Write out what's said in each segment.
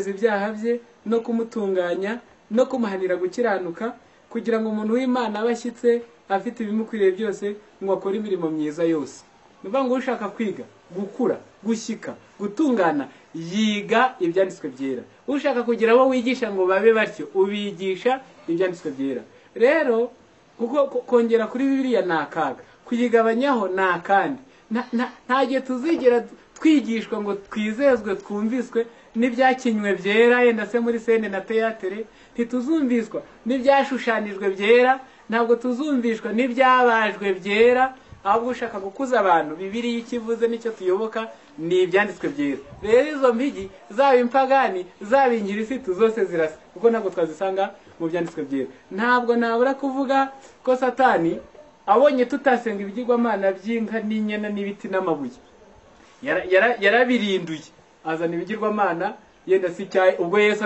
ibyaha bye no kumutunganya no kumuhanira gukiranuka kugira ngo umuntu w'imana abe ashyitse afite ibimukwiriye byose ngo akore imirimo myiza yose ni ukuvuga ngo ushaka kwiga gukura gushyika gutungana yiga ibyanditswe byera ushaka kugira abo wigisha ngo babe batyo ubigisha ibyanditswe byera rero kuko kongera kuri biriya ni akaga kuyigabanyaho ni akandi nta gihe tuzigera twigishwa ngo twizezwe twumviswe n'ibyakinywe byera yenda se muri sene na teyatere ntituzumviswa n'ibyashushanijwe byera ntabwo tuzumvishwa n'ibyabajwe byera ahubwo ushaka gukuza abantu bibiriya icyo ivuze n'icyo tuyoboka ni ibyanditswe byera rero izo mpigi zaba impagani zaba ingirisitu zose zirasa kuko ntabwo twazisanga mu byanditswe byera ntabwo nabura kuvuga ko satani abonye tutasenga ibigirwamana by'inka n'inyana n'ibiti n'amabuye yarabirinduye azana ibigirwamana yenda si icyayi ubwo yesu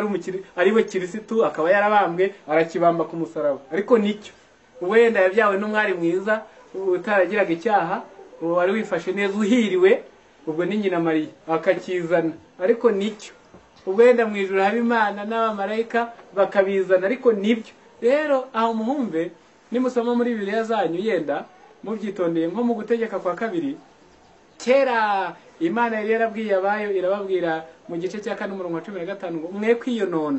ari we kirisitu akaba yarabambwe arakibamba ku musaraba ariko nicyo ubwo yenda yabyawe n'umwari mwiza utaragiraga icyaha wari wifashe neza uhiriwe ubwo ni nyina mariya akakizana ariko nicyo ubwo yenda mu ijoro haba imana n'abamarayika bakabizana ariko nibyo rero aho muhumbe nimusoma muri bibiriya zanyu yenda mubyitondeye nko mu gutegeka kwa kabiri kera imana yari yarabwiye abayo irababwira mu gice cya kane umurongo wa cumi na gatanu ngo mwe kwiyonona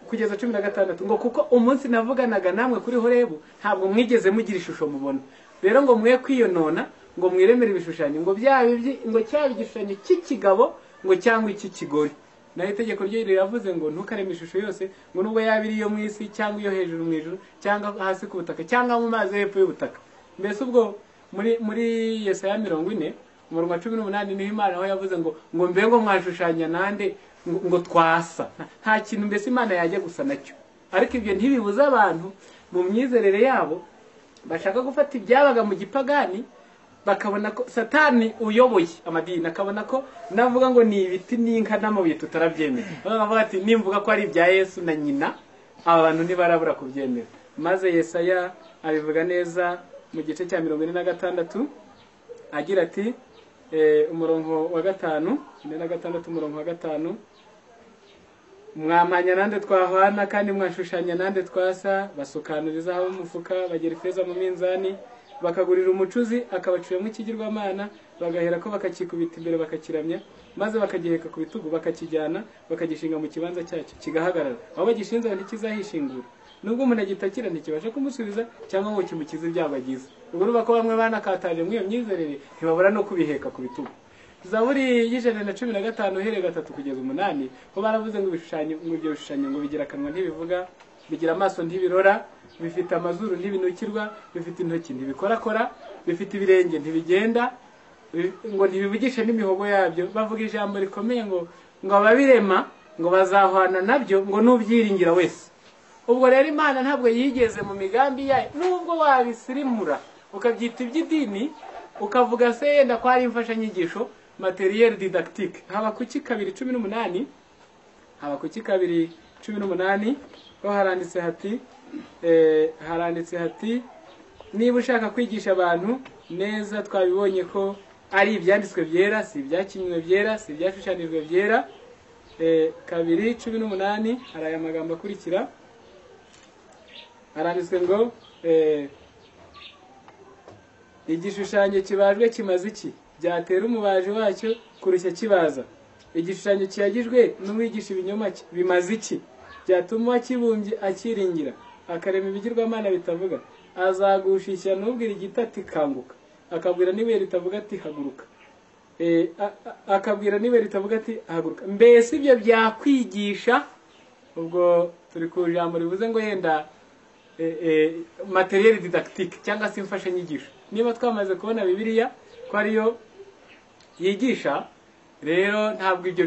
kugeza cumi na gatandatu ngo kuko umunsi navuganaga namwe kuri horebu ntabwo mwigeze mugira ishusho mubona rero ngo mwe kwiyonona ngo mwiremere ibishushanyo ngo byaba ngo cyaba igishushanyo cy'ikigabo ngo cyangwa icy'ikigore naho itegeko ryo riravuze ngo ntukareme ishusho yose ngo nubwo yaba iri iyo mu isi cyangwa iyo hejuru mu ijuru cyangwa hasi ku butaka cyangwa mu mazi hepfo y'ubutaka mbese ubwo muri muri yesaya mirongo ine umurongo wa cumi n'umunani niho imana aho yavuze ngo ngo mbe ngo mwashushanya nande ngo twasa nta kintu mbese imana yajya gusa nacyo ariko ibyo ntibibuze abantu mu myizerere yabo bashaka gufata ibyabaga mu gipagani bakabona ko satani uyoboye amadini akabona ko navuga ngo ni ibiti n'inka n'amabuye tutarabyemera bakavuga ati nimvuga ko ari ibya yesu na nyina aba bantu ntibarabura kubyemera maze yesaya abivuga neza mu gice cya mirongo ine na gatandatu agira ati umurongo wa gatanu ine na gatandatu umurongo wa gatanu mwampanya nande twahwana kandi mwashushanya nande twasa basukanuriza aho umufuka bagera ifeza mu minzani bakagurira umucuzi akabaciramo ikigirwamana bagahera ko bakakikubita imbere bakakiramya maze bakagiheka ku bitugu bakakijyana bakagishinga mu kibanza cyacyo kigahagarara aho bagishinze ntikizahishingura nubwo umuntu agitakira ntikibasha kumusubiza cyangwa ngo kimukize ibyago agize ubwo urumva ko bamwe banakataje muri iyo myizerere ntibabura no kubiheka ku bitugu zaburi y'ijana na cumi na gatanu uhereye gatatu kugeza umunani ko baravuze ngo ibishushanyo ngo ibyo bishushanyo ngo bigira akanwa ntibivuga bigira amaso ntibirora bifite amazuru ntibinukirwa bifite intoki ntibikorakora bifite ibirenge ntibigenda ngo ntibivugishe n'imihogo yabyo bavuga ijambo rikomeye ngo ngo ababirema ngo bazahwana nabyo ngo n'ubyiringira wese ubwo rero imana ntabwo yigeze mu migambi yayo nubwo wabisirimura ukabyita iby'idini ukavuga se yenda ko hari imfashanyigisho materiyeri didakitike haba kuki kabiri cumi n'umunani haba kuki kabiri cumi n'umunani ho haranditse hati haranditse hati niba ushaka kwigisha abantu neza twabibonye ko ari ibyanditswe byera si ibyakinywe byera si ibyashushanijwe byera kabiri cumi n'umunani hari aya magambo akurikira haranditswe ngo igishushanyo kibajwe kimaze iki byatera umubaji wacyo kurushya kibaza igishushanyo kiyagijwe n'umwigisha ibinyoma bimaze iki byatuma uwakibumbye akiringira akarema ibigirwamana bitavuga azagusha ishyano ubwira igiti ati kanguka akabwira n'ibuye ritavuga ati haguruka akabwira n'ibuye ritavuga ati haguruka mbese ibyo byakwigisha ubwo turi ku ijambo rivuze ngo yenda materiyeri didakitike cyangwa se imfashanyigisho niba twamaze kubona bibiliya ko ariyo yigisha rero ntabwo ibyo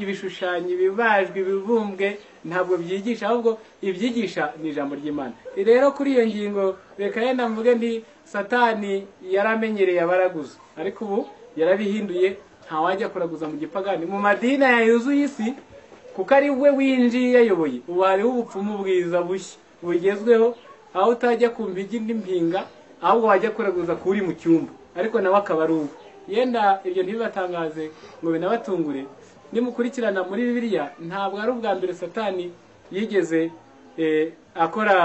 ibishushanyo ibibajwe ibibumbwe ntabwo byigisha ahubwo ibyigisha ni ijambo ry'imana rero kuri iyo ngingo reka yenda mvuge nti satani yaramenyereye abaraguza ariko ubu yarabihinduye ntawajya kuraguza mu gipagani mu madina yuzuye isi kuko ari we winjiye yayoboye ubu hariho ubupfumu bwiza bushya bugezweho aho utajya ku mpigi n'impinga ahubwo wajya kuraguza kuri mu cyumba ariko nawe akaba ari ubu yenda ibyo ntibibatangaze ngo binabatungure nimukurikirana muri bibiliya ntabwo ari ubwa mbere satani yigeze eh, akora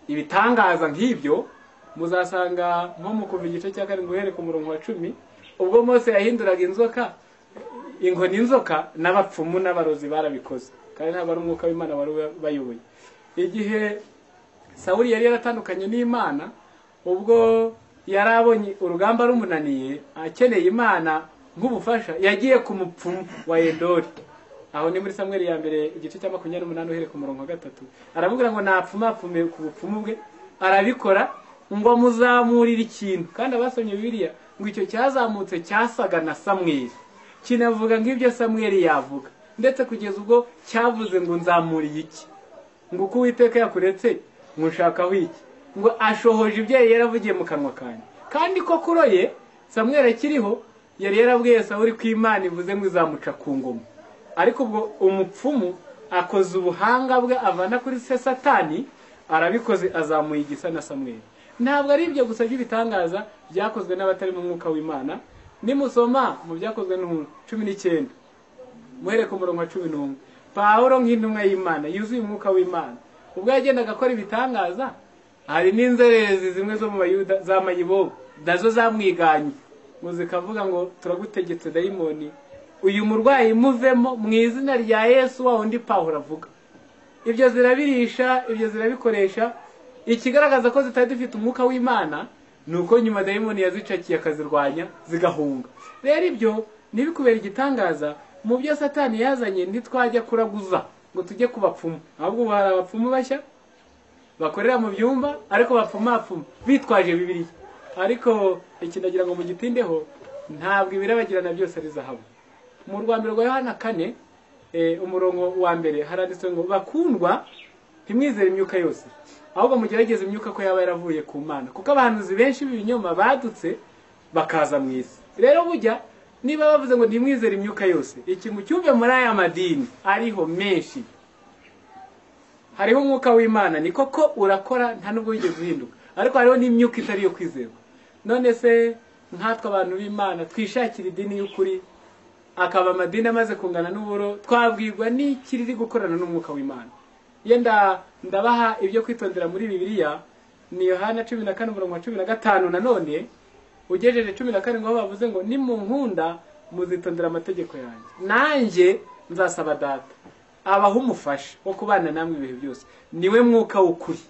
ibitangaza nk'ibyo muzasanga nko mu kuva igice cya karindwi uhereye ku murongo wa cumi ubwo mose yahinduraga inzoka inkoni inzoka n'abapfumu n'abarozi barabikoze kandi ntabwo ari umwuka w'imana wari bayoboye igihe sawuli yari yaratandukanye n'imana ubwo yari abonye urugamba rumunaniye akeneye imana nk'ubufasha yagiye ku mupfumu wa edori aho ni muri samweri ya mbere igice cya makumyabiri n'umunani uhereye ku murongo wa gatatu aramubwira ngo napfumapfume ku bupfumu bwe arabikora ngo amuzamurire ikintu kandi abasomye bibiliya ngo icyo cyazamutse cyasaga na samweri kinavuga nk'ibyo samweri yavuga ndetse kugeza ubwo cyavuze ngo nzamuriye iki ngo uko uwiteka yakuretse ngo nshakaho iki ngo ashohoje ibyo yari yaravugiye mu kanwa kanjye kandi ko kuroye samweri akiriho yari yarabwiye sawuri ko imana ivuze ngo izamuca ku ngoma ariko ubwo umupfumu akoze ubuhanga bwe avana kuri se satani arabikoze azamuye igisa na samweri ntabwo ari ibyo gusa by'ibitangaza byakozwe n'abatari mu mwuka w'imana nimusoma mu byakozwe n'umuntu cumi n'icyenda muhere ku murongo wa cumi n'umwe pawuro nk'intumwa y'imana yuzuye umwuka w'imana ubwo yagendaga akora ibitangaza hari n'inzererezi zimwe zo mu bayuda z'amayibobo nazo zamwiganye ngo zikavuga ngo turagutegetse dayimoni uyu murwayi muvemo mu izina rya yesu wa wundi pawuro avuga ibyo zirabirisha ibyo zirabikoresha ikigaragaza ko zitari dufite umwuka w'imana ni uko nyuma dayimoni yazicakiye akazirwanya zigahunga rero ibyo ntibikubere igitangaza mu byo satani yazanye ntitwajya kuraguza ngo tujye ku bapfumu ahubwo ubu hari abapfumu bashya bakorera mu byumba ariko bapfumapfuma bitwaje bibiliya ariko ikinagira ngo mugitindeho ntabwo ibirabagirana byose ari zahabu mu rwambere rwa yohana kane umurongo wa mbere haranditswe ngo bakundwa ntimwizere imyuka yose ahubwo mugerageze imyuka ko yaba yaravuye ku mana kuko abahanuzi benshi b'ibinyoma badutse bakaza mu isi rero bujya niba bavuze ngo ntimwizere imyuka yose ikintu cyumve muri aya madini ariho menshi hariho umwuka w'imana ni koko urakora nta nubwo wigeze uhinduka ariko hariho n'imyuka itari iyo kwizerwa none se nkatwe abantu b'imana twishakira idini y'ukuri akaba amadini amaze kungana n'uburo twabwirwa n'iki riri gukorana n'umwuka w'imana yenda ndabaha ibyo kwitondera muri bibiliya ni yohana cumi na kane umurongo wa cumi na gatanu nanone ugejeje cumi na karindwi aho bavuze ngo nimunkunda muzitondera amategeko yanjye nanjye nzasaba data abaho umufasha wo kubana namwe ibihe byose niwe mwuka w'ukuri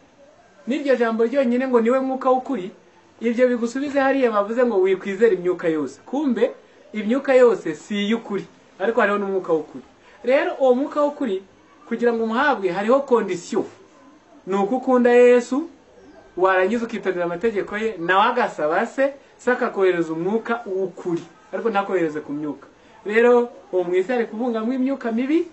n'iryo jambo ryonyine ngo niwe mwuka w'ukuri ibyo bigusubize hariya bavuze ngo wikwizera imyuka yose kumbe imyuka yose si iy'ukuri ariko hariho n'umwuka w'ukuri rero uwo mwuka w'ukuri kugira ngo umuhabwe hariho kondisiyo ni uko ukunda yesu warangiza ukitondera amategeko ye nawe agasaba se se akakohereza umwuka w'ukuri ariko ntakohereze ku myuka rero uwo mu isi ari kubungamo imyuka mibi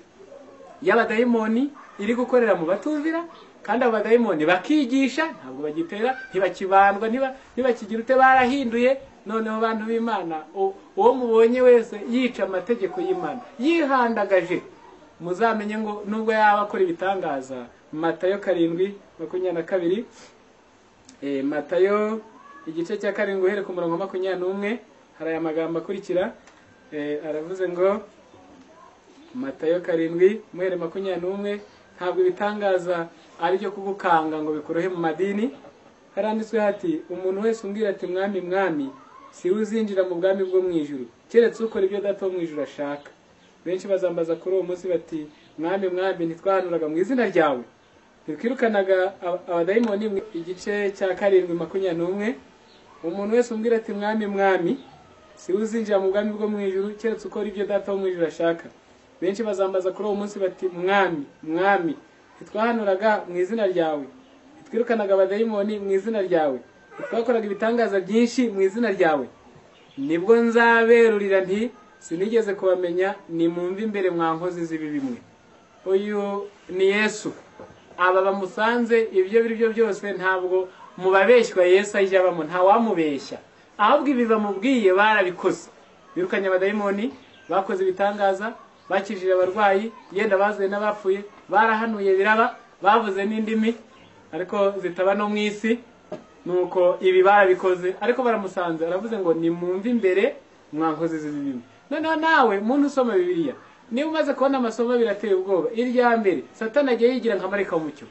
y'abadayimoni iri gukorera mu batumvira kandi abo badayimoni bakigisha ntabwo bagitera ntibakibandwa ntibakigira ute barahinduye noneho bantu b'imana uwo mubonye wese yica amategeko y'imana yihandagaje muzamenye ngo nubwo yaba akora ibitangaza matayo karindwi makumyabiri na kabiri matayo igice cya karindwi uhere ku murongo makumyabiri n'umwe hari aya magambo akurikira aravuze ngo matayo karindwi muhere makumyabiri n'umwe ntabwo ibitangaza ari byo kugukanga ngo bikurohe mu madini haranditswe hati umuntu wese umbwira ati mwami mwami si uzinjira mu bwami bwo mu ijuru keretse ukora ibyo data wo mu ijuru ashaka benshi bazambaza kuri uwo munsi bati mwami mwami ntitwahanuraga mu izina ryawe ntikwirukanaga abadayimoni igice cya karindwi makumyabiri n'umwe umuntu wese umbwira ati mwami mwami si uzinjira mu bwami bwo mu ijuru keretse ukora ibyo data wo mu ijuru ashaka benshi bazambaza kuri uwo munsi bati mwami mwami ntitwahanuraga mu izina ryawe ntitwirukanaga abadayimoni mu izina ryawe ntitwakoraga ibitangaza byinshi mu izina ryawe nibwo nzaberurira nti sinigeze kubamenya ni mumve imbere mwa nkozi z'ibi bimwe uyu ni yesu aba bamusanze ibyo biri byo byose ntabwo mubabeshywa yesu ajya abamo ntawamubeshya ahubwo ibi bamubwiye barabikoze birukanye abadayimoni bakoze ibitangaza bakijije abarwayi yenda bazuye n'abapfuye barahanuye biraba bavuze n'indimi ariko zitaba no mu isi nuko ibi barabikoze ariko baramusanze aravuze ngo ni mumve imbere mwa nkozi z'ibi bimwe noneho nawe muntu usoma bibiliya niba umaze kubona amasomo abiri ateye ubwoba irya mbere satana agiye yigira nka marayika w'umucyo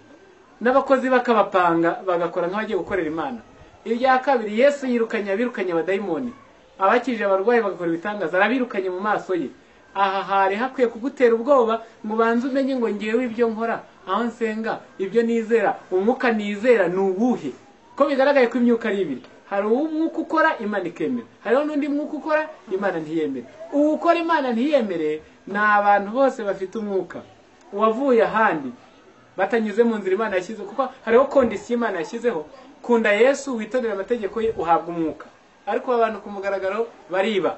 n'abakozi bakabapanga bagakora nk'abagiye gukorera imana irya kabiri yesu yirukanye abirukanye abadayimoni abakije abarwayi bagakora ibitangaza arabirukanye mu maso ye aha hari hakwiye kugutera ubwoba ngo ubanze umenye ngo ngewe ibyo nkora aho nsenga ibyo nizera umwuka nizera ni uwuhe ko bigaragaye ko imyuka ari ibiri hari uw'umwuka ukora imana ikemera hariho n'undi mwuka ukora imana ntiyemere uwo ukora imana ntiyemere ni abantu bose bafite umwuka uwavuye ahandi batanyuze mu nzira imana yashyizeho kuko hariho kondisiyo imana yashyizeho kunda yesu witondera amategeko ye uhabwa umwuka ariko abantu ku mugaragaro bariba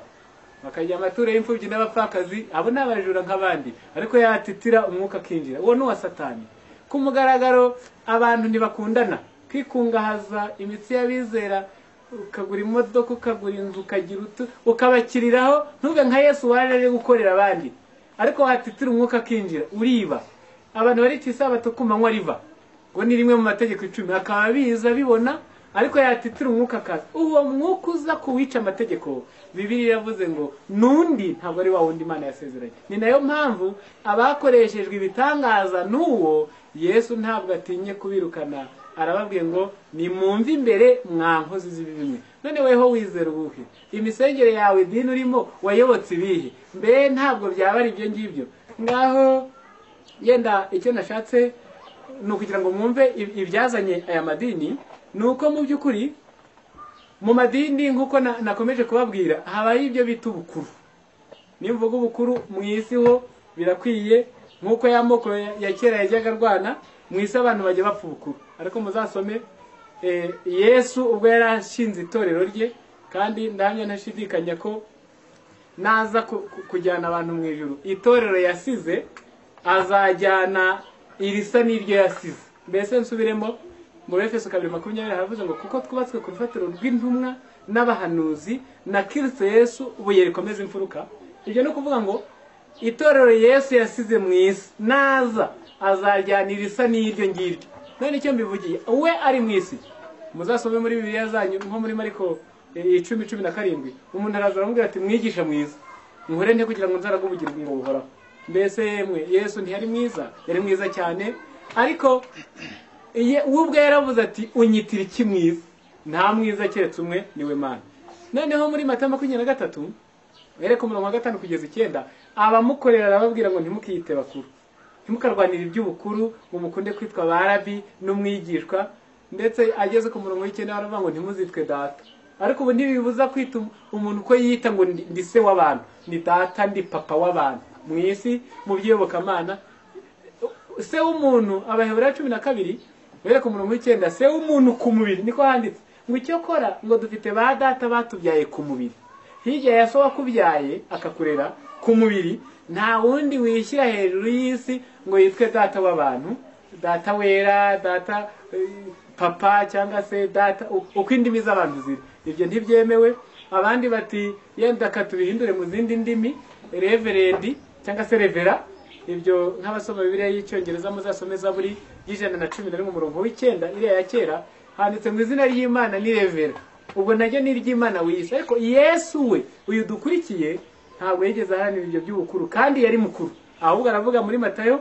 bakajya amaturo y'imfubyi n'abapfakazi abo ni abajura nk'abandi ariko yatitira umwuka akinjira uwo ni uwa satani ku mugaragaro abantu ntibakundana kwikungahaza imitsi y'abizera ukagura imodoka ukagura inzu ukagira utu ukabakiriraho ntube nka yesu waje ari gukorera abandi ariko watitira umwuka akinjira uriba abantu bari ku isabato ku manywa riva ngo ni rimwe mu mategeko icumi akaba biza bibona ariko yatitira umwuka akaza uwo mwuka uza kuwica amategeko bibiri yavuze ngo n'undi ntabwo ari wa wundi imana yasezeranye ni nayo mpamvu abakoreshejwe ibitangaza n'uwo yesu ntabwo atinye kubirukana arababwiye ngo nimwumve imbere mwa nkozi z'ibibi none weho wizera ubuhe imisengere yawe idini urimo wayobotse ibihe mbe ntabwo byaba ari ibyo ngibyo ngaho yenda icyo nashatse ni ukugira ngo mwumve ibyazanye aya madini ni uko mu by'ukuri mu madini nk'uko nakomeje kubabwira habaho ibyo bita ubukuru nimvuga ubukuru mu isi ho birakwiye nk'uko ya moko ya kera yajyaga arwana mu isi abantu bajya bapfa ubukuru ariko muzasome yesu ubwo yari ashinze itorero rye kandi ndahamya ntashidikanya ko naza kujyana abantu mu ijoro itorero yasize azajyana irisa n'iryo yasize mbese nsubiremo muri efeso kabiri makumyabiri haravuze ngo kuko twubatswe ku rufatiro rw'intumwa n'abahanuzi na kirisito yesu ubuye rikomeza imfuruka ibyo ni ukuvuga ngo itorero yesu yasize mu isi naza azajyana irisa n'iryo ngiryo none icyo mbivugiye we ari mu isi muzasome muri bibiliya zanyu nko muri mariko icumi cumi na karindwi umuntu araza aramubwira ati mwigisha mwiza nkore nte kugira ngo nzaragubugirwe ngo buhoraho mbese yemwe yesu ntiyari mwiza yari mwiza cyane ariko we ubwo yaravuze ati unyitira iki mwiza nta mwiza keretse umwe niwe mana noneho muri mata makumyabiri na gatatu ku umurongo wa gatanu kugeza icyenda abamukorera arababwira ngo ntimukiyite bakuru ntimukarwanire iby'ubukuru ngo mukunde kwitwa barabi n'umwigishwa ndetse ageze ku murongo w'icyenda baravuga ngo ntimuzitwe data ariko ubu ntibibuza kwita umuntu uko yita ngo ndi se w'abantu ni data ndi papa w'abantu mu isi mu by'iyobokamana se w'umuntu abahebura cumi na kabiri bereka umurongo w'icyenda se w'umuntu ku mubiri niko handitse ngo icyo kora ngo dufite ba data batubyaye ku mubiri hirya ya so wakubyaye akakurera ku mubiri nta wundi wishyira hejuru y'isi ngo yitwe data w'abantu data wera data papa cyangwa se data uko indimi z'abantu ziri ibyo ntibyemewe abandi bati yenda katubihindure mu zindi ndimi reverendi cyangwa se revera ibyo nk'abasoma bibiliya y'icyongereza muzasome zaburi y'ijana na cumi na rimwe umurongo w'icyenda iriya ya kera handitse mu izina ry'imana ni revera ubwo naryo ni iry'imana wiyise ariko yesu we uyu dukurikiye ntabwo yigeze aharanira ibyo by'ubukuru kandi yari mukuru ahubwo aravuga muri matayo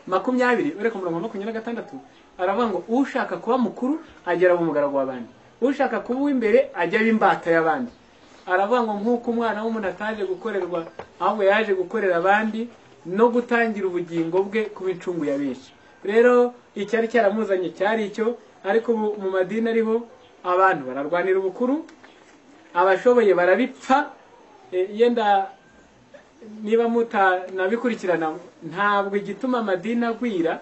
makumyabiri ureka umurongo wa makumyabiri na gatandatu aravuga ngo ushaka kuba mukuru agera mu mugaragu w'abandi ushaka kuba uw'imbere ajya aba imbata y'abandi aravuga ngo nk'uko umwana w'umuntu ataje gukorerwa ahubwo yaje gukorera abandi no gutangira ubugingo bwe kuba incungu ya benshi rero icyari cyaramuzanye cyari icyo ariko ubu mu madini ariho abantu bararwanira ubukuru abashoboye barabipfa yenda niba mutanabikurikirana ntabwo igituma amadini agwira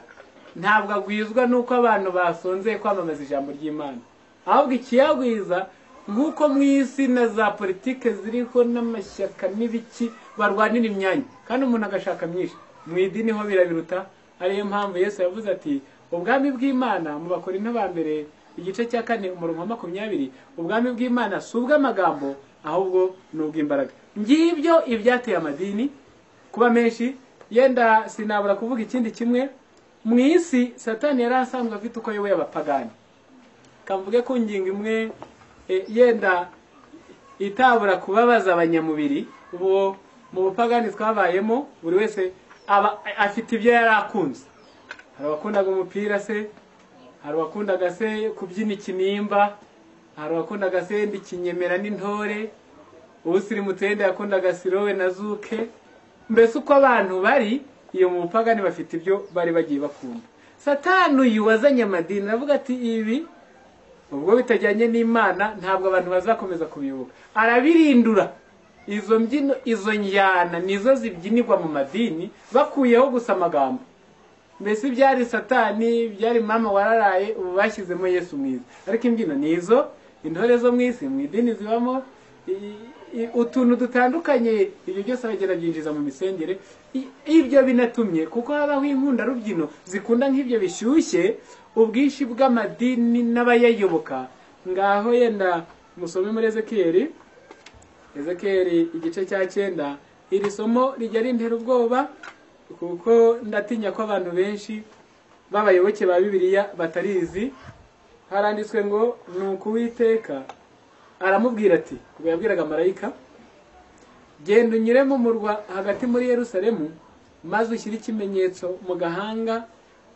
ntabwo agwizwa n'uko abantu basonzeye kwamamaza ijambo ry'imana ahubwo ikiyagwiza nk'uko mu isi na za politike ziriho n'amashyaka n'ibiki barwanira imyanya kandi umuntu agashaka myinshi mu idini ho birabiruta ariyo mpamvu yesu yavuze ati ubwami bw'imana mu bakora ba mbere igice cya kane umurongo wa makumyabiri ubwami bw'imana si ubw'amagambo ahubwo ni ubw'imbaraga ngibyo ibyateye amadini kuba menshi yenda sinabura kuvuga ikindi kimwe mu isi satani yari asanzwe afite uko ayoboye abapagani kavuge ku ngingo imwe yenda itabura kubabaza abanyamubiri ubu mu bupagani twabayemo buri wese aba afite ibyo yari akunze hari abakundaga umupira se hari abakundaga se kubyina ikinimba hari abakundaga se ikinyemera n'intore uwusirimutu yenda yakundaga sirowe na zuke mbese uko abantu bari iyo mu bupagani bafite ibyo bari bagiye bakunda satani uyu wazanye amadini aravuga ati ibi ubwo bitajyanye n'imana ntabwo abantu bazakomeza kubiyoboka arabirindura izo mbyino izo njyana nizo zibyinirwa mu madini bakuyeho gusa amagambo mbese ibyari satani byari mama wararaye ubu bashyizemo yesu mwiza ariko imbyino ni izo intore zo mu isi mu idini zibamo utuntu dutandukanye ibyo byose bagenda byinjiza mu misengere ibyo binatumye kuko habaho inkunda rubyino zikunda nk'ibyo bishyushye ubwinshi bw'amadini n'abayayoboka ngaho yenda musome muri ezekiyeri ezekiyeri igice cya cyenda iri somo rijya rintera ubwoba kuko ndatinya ko abantu benshi b'abayoboke ba bibiliya batarizi haranditswe ngo ni ukuwiteka aramubwira ati ubwo yabwiraga marayika genda unyuremo murwa hagati muri Yerusalemu maze ushyire ikimenyetso mu gahanga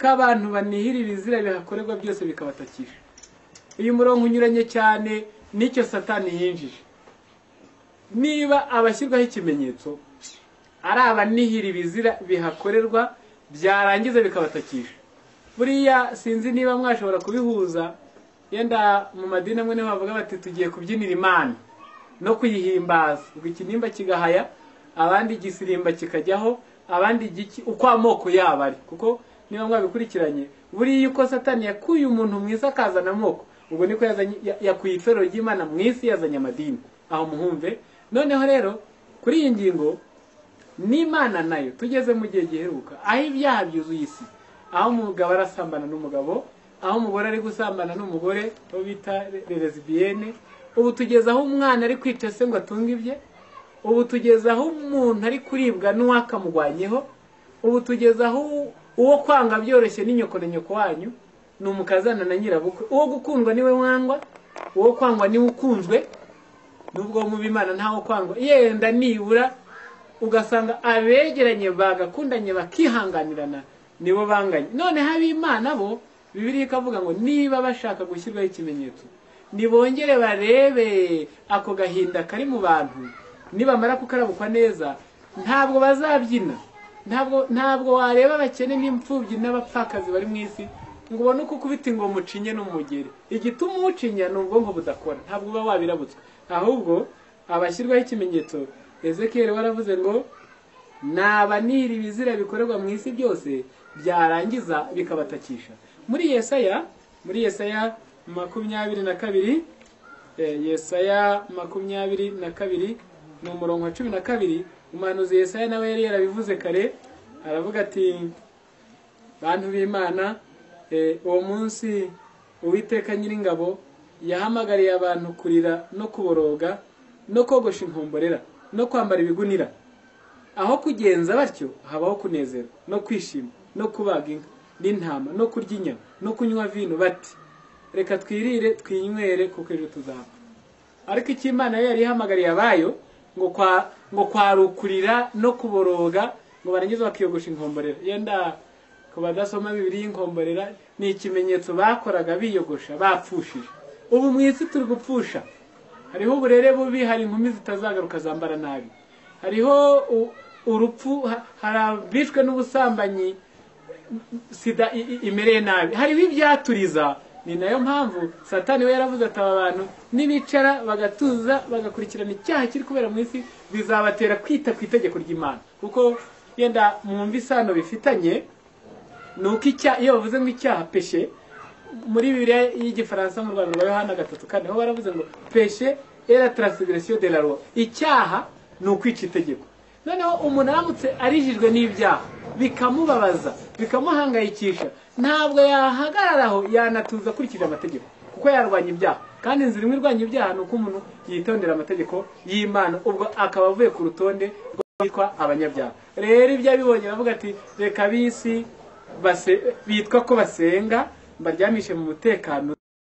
k'abantu banihira ibizira bihakorerwa byose bikabatakira uyu murongo unyuranye cyane n'icyo satani yinjije niba abashyirwaho ikimenyetso ari abanihira ibizira bihakorerwa byarangiza bikabatakisha buriya sinzi niba mwashobora kubihuza yenda mu madini amwe niho bavuga bati tugiye kubyinira imana no kuyihimbaza ubwo ikinimba kigahaya abandi igisirimba kikajyaho abandi igiki uko amoko yabo ari kuko niba mwabikurikiranye buriya uko satani yakuye umuntu mwiza akazana amoko ubwo niko yakuye itorero ry'imana mu isi yazanye amadini aho muhumve noneho rero kuri iyi ngingo n'imana nayo tugeze mu gihe giheruka aho ibyaha byuzuye isi aho umugabo arasambana n'umugabo aho umugore ari gusambana n'umugore uwo bita lesbiyene ubu tugeze aho umwana ari kwica se ngo atunge ibye ubu tugeze aho umuntu ari kuribwa n'uwakamugwanyeho ubu tugeze aho uwo kwanga byoroshye n'inyoko na nyoko wanyu ni umukazana na nyirabukwe uwo gukundwa niwe wangwa uwo kwangwa niwe ukunzwe n'ubwo mu bimana ntawo kwangwa yenda nibura ugasanga abegeranye bagakundanye bakihanganirana nibo banganye none ab'imana bo bibiri ikavuga ngo niba bashaka gushyirwaho ikimenyetso nibongere barebe ako gahinda kari mu bantu nibamara kukarabukwa neza ntabwo bazabyina ntabwo ntabwo wareba abakene n'imfubyi n'abapfakazi bari mu isi ngo ubone uko ukubita ngo mucinye n'umugeri igituma umucinya ni ubwonko budakora ntabwo uba wabirabutswe ahubwo abashyirwaho ikimenyetso ezekiyeri waravuze ngo nabanira ibizira bikorerwa mu isi byose byarangiza bikabatakisha muri yesaya muri yesaya makumyabiri na kabiri yesaya makumyabiri na kabiri ni umurongo wa cumi na kabiri umuhanuzi yesaya nawe yari yarabivuze kare aravuga ati bantu b'imana uwo munsi uwiteka nyiringabo yahamagariye abantu kurira no kuboroga no kogosha inkomborera no kwambara ibigunira aho kugenza batyo habaho kunezerwa no kwishima no kubaga inka n'intama no kurya inyama no kunywa vino bati reka twirire twinywere kuko ejo tuzapfa ariko icyo imana yari ihamagariye abayo ngo kwa ngo kwarukurira no kuboroga ngo barangize bakiyogosha inkomborera yenda ku badasoma bibiri y'inkomborera ni ikimenyetso bakoraga biyogosha bapfushije ubu mu isi turi gupfusha hariho uburere bubi hari inkumi zitazagaruka zambara nabi hariho urupfu hari abishwe n'ubusambanyi sida imereye nabi hariho ibyaturiza ni nayo mpamvu satani we yaravuze ati aba bantu nibicara bagatuza bagakurikirana icyaha kiri kubera mu isi bizabatera kwita ku itegeko ry'imana kuko yenda mwumva isano bifitanye ni uko icyaha iyo bavuze ngo icyaha peshe muri bibiliya y'igifaransa mu rwanda rwa yohana gatatu kane ho baravuze ngo peshe era transgression de la loi icyaha ni ukwica itegeko noneho umuntu aramutse arijijwe n'ibyaha bikamubabaza bikamuhangayikisha ntabwo yahagararaho yanatuza akurikije amategeko kuko yarwanya ibyaha kandi inzira imwe irwanya ibyaha ni uko umuntu yitondera amategeko y'imana ubwo akaba avuye ku rutonde rwitwa abanyabyaha rero ibyo abibonye aravuga ati reka bisi bitwa ko basenga mbaryamishe mu mutekano